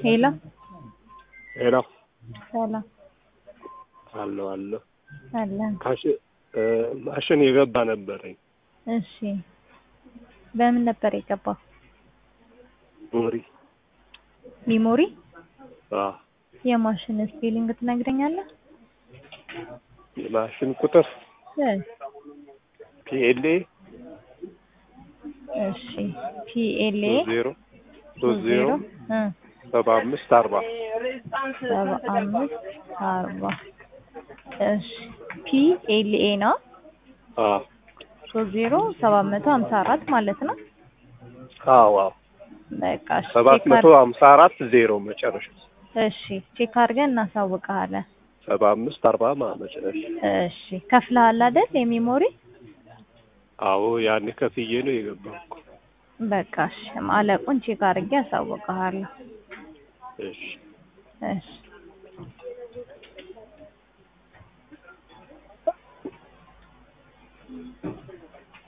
ሄሎ ሄሎ ሰላም አለሁ አለሁ አለን። ካሽ እ ማሽን የገባ ነበረኝ እሺ በምን ነበር የገባው? ሞሪ ሚሞሪ አ የማሽን ስፔሊንግ ትነግረኛለህ? የማሽን ቁጥር እ ፒኤልኤ እሺ ፒኤልኤ ሶስት ዜሮ ሶስት ዜሮ እ ሰባ አምስት አርባ ሰባ አምስት አርባ እሺ ፒኤልኤ ነው አ ሶስት ዜሮ ሰባት መቶ ሀምሳ አራት ማለት ነው። አዎ አዎ በቃ እሺ ሰባት ቼክ መቶ አር- ሀምሳ አራት ዜሮ መጨረሻ እሺ ቼክ አድርገን እናሳውቅሃለን። ሰባ አምስት አርባ ማለት መጨረሻ እሺ ከፍለሃል አይደል የሚሞሪ? አዎ ያኔ ከፍዬ ነው የገባው እኮ በቃ እሺ አለቁን ቼክ አድርጌ አሳውቅሃለሁ። እሺ እሺ